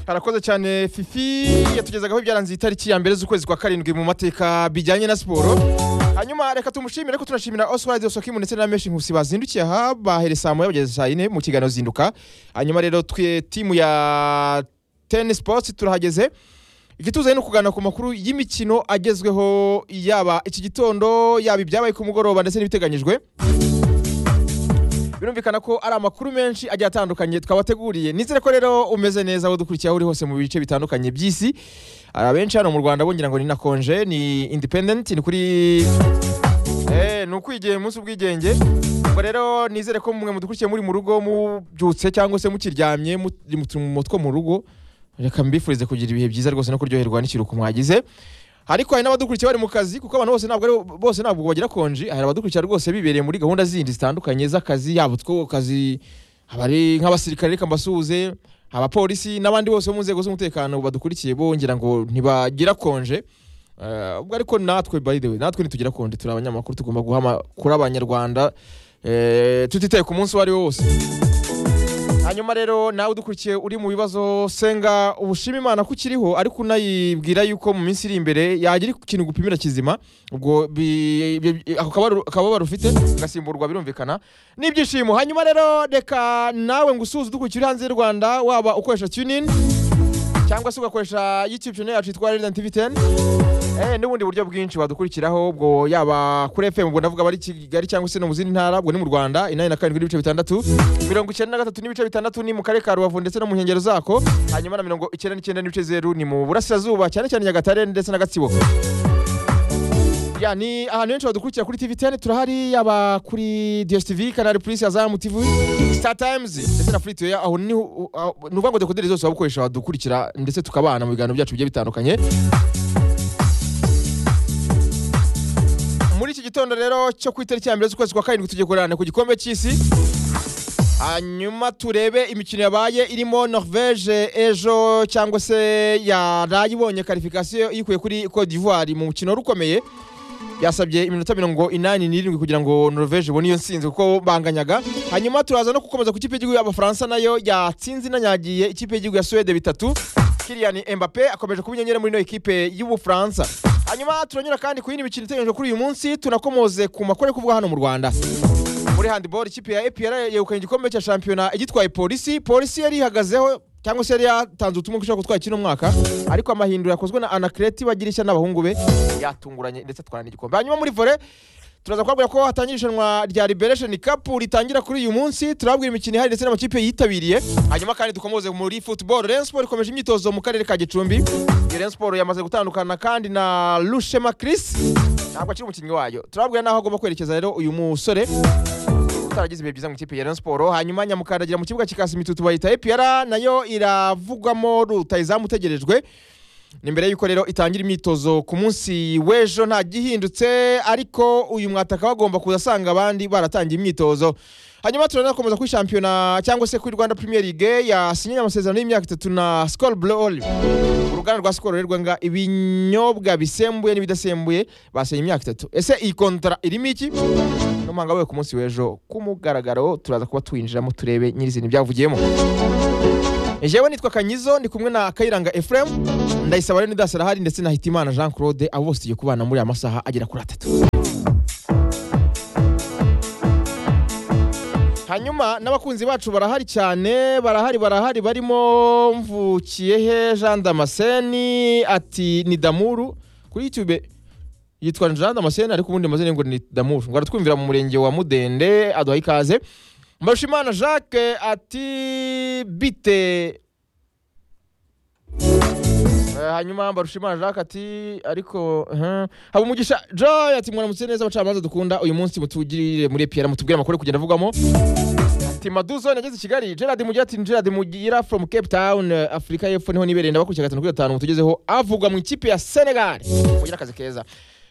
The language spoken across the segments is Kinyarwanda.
arakoze cyane fifi yatugezagaho ibyaranze itariki ya mbere z'ukwezi kwa karindwi mu mateka bijyanye na siporo hanyuma reka tumushimire ariko tunashimira oswald osokimu ndetse na meshi nkusi bazindukiye aha bahere saa moya bageze saa yine mu kiganiro zinduka hanyuma rero twe timu ya teni sipoti turahageze igituze ni ukuganira ku makuru y'imikino agezweho yaba iki gitondo yaba ibyabaye ku mugoroba ndetse n'ibiteganyijwe birumvikana ko ari amakuru menshi agiye atandukanye twabateguriye nizere ko rero umeze neza aho dukurikiye aho uri hose mu bice bitandukanye by'isi abenshi hano mu rwanda bongira ngo ni na konje ni independent ni kuri Eh, ni ukwigiye umunsi ubwigenge ubwo rero nizere ko mwe mudukurikiye muri mu rugo mubyutse cyangwa se mukiryamye muri mu mutwe mu rugo reka mbifurize kugira ibihe byiza rwose no kuryoherwa n'ikiruhuko mwagize ariko hari n'abadukurikiye bari mu kazi kuko abantu bose ntabwo ari bose ntabwo bagira konji hari abadukurikira rwose bibereye muri gahunda zindi zitandukanye z'akazi yaba utwo ku kazi abari nk'abasirikare reka mbasuhuze abapolisi n'abandi bose bo mu nzego z'umutekano badukurikiye bongera ngo ntibagira konje Eh, ubwo ariko natwe by the way natwe ntitugira konje turi abanyamakuru tugomba guha amakuru abanyarwanda eh, tutitaye ku munsi uwo ari wo wose hanyuma rero nawe udukurikiye uri mu bibazo senga ubushima imana ko ukiriho ariko unayibwira yuko mu minsi iri imbere yagira ikintu gupimira kizima ubwo bi- bi- bi- ako kababaro- akababaro ufite gasimburwa birumvikana n'ibyishimo hanyuma rero reka nawe ngo usuhuze udukurikiye uri hanze y'u rwanda waba ukoresha tunin cyangwa se ugakoresha youtube channel yacu yitwa Resident tv 10 Eh, n'ubundi buryo bwinshi wadukurikiraho ubwo yaba kuri fm ubwo ndavuga bari kigali cyangwa se no mu zindi ntara ubwo ni mu rwanda inani na karindwi n'ibice bitandatu mirongo icyenda na gatatu n'ibice bitandatu ni mu karere ka rubavu ndetse no mu nkengero zako hanyuma na mirongo icyenda n'icyenda n'ibice zeru ni mu burasirazuba cyane cyane nyagatare ndetse na gatsibo ya ni ahantu henshi wadukurikira kuri tv 10 turahari yaba kuri dstv kanari plus azamu tv star times ndetse na free to air aho ni ni ukuvuga ngo dekoderi zose wabukoresha wadukurikira ndetse tukabana mu biganiro byacu bigiye bitandukanye muri iki gitondo rero cyo ku itariki ya mbere z'ukwezi kwa karindwi tugiye kurana ku gikombe cy'isi hanyuma turebe imikino yabaye irimo norvege ejo cyangwa se yaraye ibonye karifikasiyo iyikuye kuri cote d'ivoire mu mukino wari ukomeye yasabye iminota mirongo inani n'irindwi kugira ngo norvege ibone iyo nsinzi kuko banganyaga hanyuma turaza no gukomeza ku ikipe y'igihugu y'abafaransa nayo yatsinze inanyagiye ikipe y'igihugu ya suwede bitatu kiriyan embape akomeje kuba inyenyeri muri ino ekipe y'ubufaransa hanyuma turanyura kandi ku yindi mikino iteganyijwe kuri uyu munsi tunakomoze ku makuru ari kuvugwa hano mu rwanda muri handiboro ikipe ya epr yegukanye igikombe cya shampiyona igitwaye polisi polisi yari ihagazeho cyangwa se yari yatanze ubutumwa ko ishobora gutwara kino mwaka ariko amahinduro yakozwe na anakireti bagirishya n'abahungu be yatunguranye ndetse atwara n'igikombe hanyuma muri vore turaza kubabwira ko hatangira irushanwa rya liberation cup ritangira kuri uyu munsi turababwira imikino ihari ndetse n'amakipe yitabiriye hanyuma kandi dukomoze muri football rayon sport ikomeje imyitozo mu karere ka gicumbi Iyo rayon sport yamaze gutandukana kandi na lushema chris ntabwo akiri umukinnyi wayo turababwira n'aho agomba kwerekeza rero uyu musore utaragize ibihe byiza mu ikipe ya Rayon Sport hanyuma nyamukandagira mu kibuga kikasi imitutu bayita EPR nayo iravugwamo rutayizamu utegerejwe ni mbere y'uko rero itangira imyitozo ku munsi w'ejo nta gihindutse ariko uyu mwataka bagomba kuza asanga abandi baratangiye imyitozo hanyuma turanakomeza kuri shampiyona cyangwa se kuri rwanda premier league yasinyanye amasezerano y'imyaka itatu na skol blol uruganda rwa skol rwerwanga ibinyobwa bisembuye n'ibidasembuye basenye imyaka itatu ese iyi kontara irimo iki n'umuhanga we ku munsi w'ejo ku mugaragaro turaza kuba tuwinjiramo turebe nyirizina ibyavugiyemo jewe nitwa kanyizo ndi kumwe na kayiranga efuremu ndayisaba rero nidasara hari ndetse na hitimana jean claude abo bose tugiye kubana muri aya masaha agera kuri atatu hanyuma n'abakunzi bacu barahari cyane barahari barahari barimo mvukiyehe jean damascene ati ni damuru kuri youtube yitwa jean damascene ariko ubundi amazina ye ngo ni damuru ngo aratwumvira mu murenge wa mudende aduhaye ikaze mbarushimana jacques ati bite Eh, hanyuma mbarushimana jacques ati ariko mhm. habumugisha joy ati mwaramutse neza abacamanza dukunda uyu munsi mutugirire muri epiyara mutubwire amakuru ari kugenda avugwamo ati maduzo nageze i kigali gerard mugira ati gerard mugira from cape town eh, afurika y'epfo niho nibereye ndabakurikira gatanu kuri gatanu mutugezeho avugwa mu ikipe ya senegal mugira akazi keza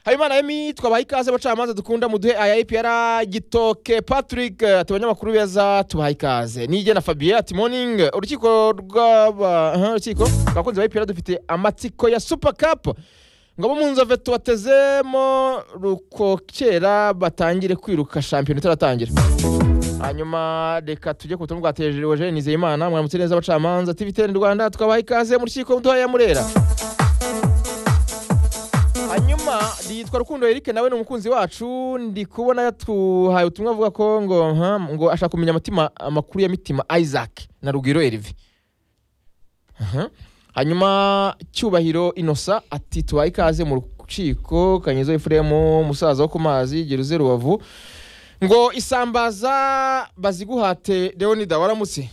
habimana yemi twabaha ikaze abacamanza dukunda muduhe aya epiyara gitoke patrick eh, ati abanyamakuru beza tubaha ikaze nige na fabien ati morning urukiko rw'aba aha, urukiko abakunzi ba epiyara dufite amatsiko ya super cup ngo abo mu nzove tubatezemo rukokera batangire kwiruka shampiyona itaratangira hanyuma reka tujye ku butumwa bwa tejereje nizeyimana mwaramutse neza abacamanza tv ten rwanda tukabaha ikaze mu rukiko muduhaye ya murera hanyuma yitwa rukundo eric nawe ni umukunzi wacu ndi kubona yatuhaye ubutumwa avuga ko ngo "Aha," ngo ashaka kumenya amatima amakuru ya mitima isaac na rugwiro erive Aha. hanyuma cyubahiro inosa ati tubaye ikaze mu rukiko kanyezo efuremu umusaza wo ku mazi geruze rubavu ngo isambaza baziguhate leonida waramutse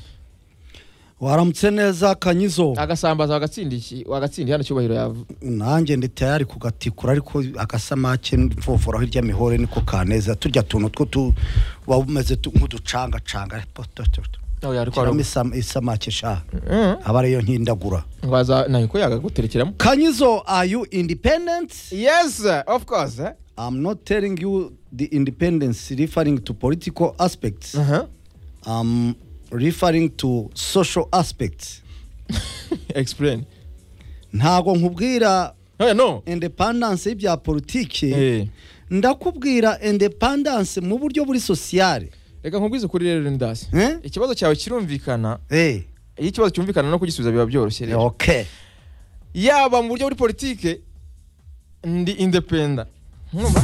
waramutse neza kanyizo agasambaza wagatsindiye wagatsindiye hano cyubahiro yavu nanjye ndi tayari kugatikura ariko agasamake mvovoraho irya mihore niko kaneza turya tuntu two tu waba umeze tu- nk'uducangacanga po- to- to- to. nawe yari shyiramo kwaramutse isam- isamake sha aba ariyo nkindagura ngo aza ntabwo yagaguterekeramo kanyizo are you independent yes of course eh? i'm not telling you the independence referring to political aspects Aha. i'm referring to social aspects explain ntago nkubwira no no independence y'ibya politiki Eh, ndakubwira independence mu buryo buri sosiyale reka nkubwize ukuri rero ndasi Eh? ikibazo cyawe kirumvikana Eh, iyo ikibazo cyumvikana no kugisubiza biba byoroshye rero ok yaba mu buryo buri politike ndi independa Mwumva?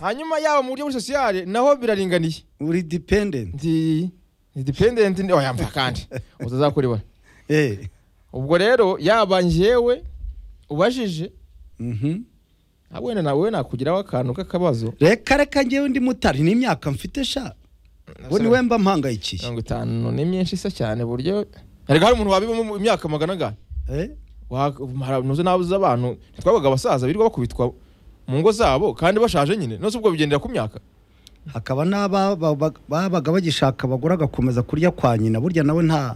hanyuma yaba mu buryo buri sosiyale naho biraringaniye uri dependent ndi ni dependent ndi oya mva kandi utazakuribona Eh, ubwo rero yaba njyewe ubajije mhm. ah, wenda nawe nakugiraho akantu k'akabazo reka reka ngewe ndi mutari n'imyaka mfite sha ngo niwe mba mpangayikiye mirongo itanu ni myinshi isa cyane buryo ariko hari umuntu wabibamo mu imyaka magana angahe Eh, Wa- mara- nuze nabuze abantu twabaga abasaza birirwa bakubitwa mu ngo zabo kandi bashaje nyine nose ubwo bigendera ku myaka hakaba n'aba ba- ba- babaga bagishaka abagore agakomeza kurya kwa nyina burya nawe nta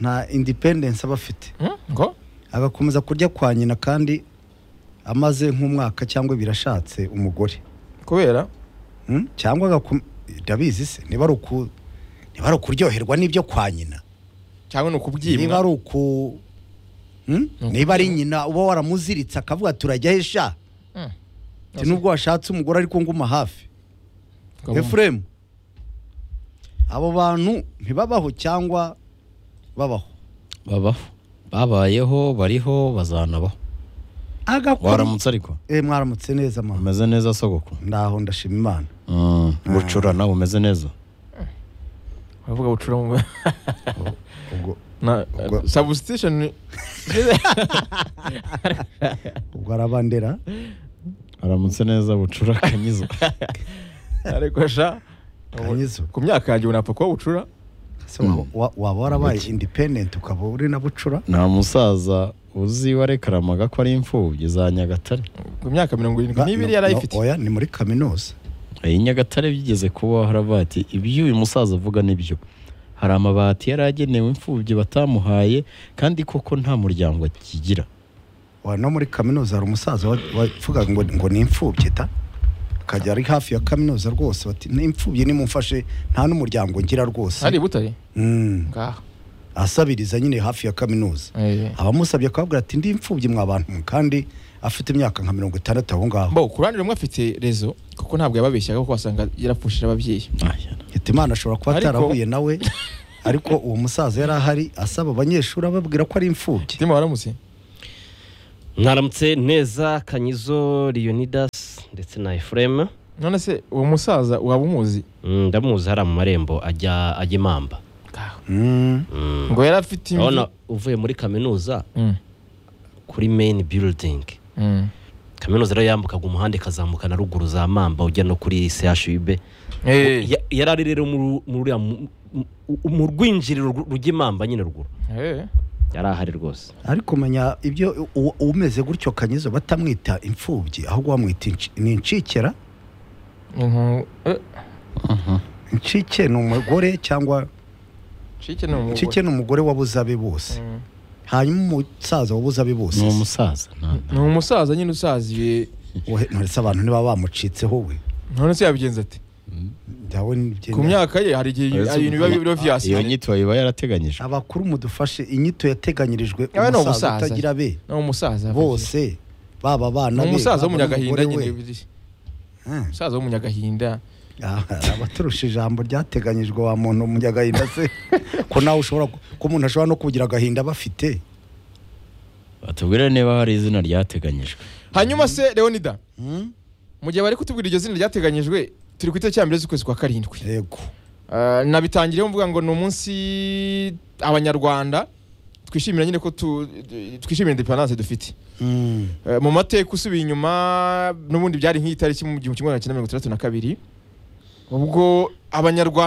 nta independence aba afite Hmm? ngo agakomeza kurya kwa nyina kandi amaze nk'umwaka cyangwa birashatse umugore kubera Mm, cyangwa agakom- ndabizi se niba ari uku niba ari ukuryoherwa n'ibyo kwa nyina cyangwa ni niba ukubyimwa ari uku Mm? Ni niba ari nyina uba waramuziritse akavuga turajya he sha Hmm. Ati, nubwo washatse umugore ariko nguma hafi efuremu abo bantu ntibabaho cyangwa babaho babaho babayeho bariho bazanabaho agakora waramutse ariko Eh, mwaramutse neza mama umeze neza sogoko ndaho ndashima imana Mm, bucurana bumeze neza uravuga bucura mu ubwo na Ubwo- substitution ubwo arabandera aramutse neza bucura akanyizwa ariko sha ubu- Kanyizo. ku myaka yanjye unapfa kuba bucura Se wa- wa- waba warabaye independent ukaba uri na bucura nta musaza uzi warekaramaga ko ari imfubyi za nyagatare ku myaka mirongo irindwi n'ibiri No, yari no, ayifite oya ni muri kaminuza iyi nyagatare byigeze kuba haravuga ati ibyo uyu musaza avuga nibyo hari amabati yari agenewe imfubyi batamuhaye kandi koko nta muryango akigira wa no muri kaminuza hari umusaza wa- wavugaga ngo ngo ni imfubyi ta akajya ari hafi ya kaminuza rwose bati ni imfubyi nimumfashe nta n'umuryango ngira hari rwose i butare Mm, ngaho asabiriza nyine hafi ya kaminuza Eh. abamusabye akababwira ati ndi imfubyi mwa bantu mwe kandi afite imyaka nka mirongo itandatu aho ngaho bo ku ruhande rumwe afite rezo kuko ntabwo yababeshyaga kuko wasanga yarapfushije ababyeyi ati imana ashobora kuba Ariko- atarahuye nawe ariko uwo musaza yari ahari asaba abanyeshuri ababwira ko ari imfubyi mutima waramutse mwaramutse neza kanyizo leonidas ndetse na efuremu none se uwo musaza waba umuzi ndamuzi hariya mu marembo ajya ajya imamba Mm, Mm. ngo yari afite imvi. urabona uvuye muri kaminuza Mm, kuri main building mm. kaminuza rero yambukaga umuhanda ikazamuka na ruguru za mamba ujya no kuri chub Eh, Ya- yari ari rero mu- mu ruriya mu- mu- mu rwinjiriro rw- rujya imamba nyine ruguru eh. yari ahari rwose ariko menya ibyo u- umeze gutyo kanyizo batamwita imfubyi ahubwo bamwita inci- ni incikera Inkungu- eh, Nshike ni umugore cyangwa Nshike ni umugore. Nshike ni umugore wabuze abe bose Mm. hanyuma umusaza wabuze abe bose ni umusaza nta- ni umusaza nyine usaziye Wowe, nturetse abantu niba bamucitseho we none se yabigenza ate Njyawe nibyo- ku myaka ye hari igihe hari ibintu biba biriho vyasi iyo nyito yiba yarateganyije abakuru mudufashe inyito yateganyirijwe Yawe ni umusaza umusaza. utagira be ni umusaza bose ni baba abana be umusaza baba n'umugore w'umunyagahinda nyine we. biri- Hmm. umusaza w'umunyagahinda abaturusha ijambo ryateganyijwe wa muntu mu agahinda se ko nawe ushobora ku- ko umuntu ashobora no kugira agahinda bafite batubwire niba hari izina ryateganyijwe hanyuma se leonida mu gihe bari kutubwira iryo zina ryateganyijwe turi ku itariki ya mbere z'ukwezi kwa karindwi yego Ah, nabitangiyeho mvuga ngo ni umunsi abanyarwanda twishimira nyine ko tu- twishimira independanse dufite Mm. Eh, mu mateka usubiye inyuma n'ubundi byari nk'iyi tariki mu gihumbi kimwe magana cyenda mirongo itandatu na kabiri ubwo abanyarwanda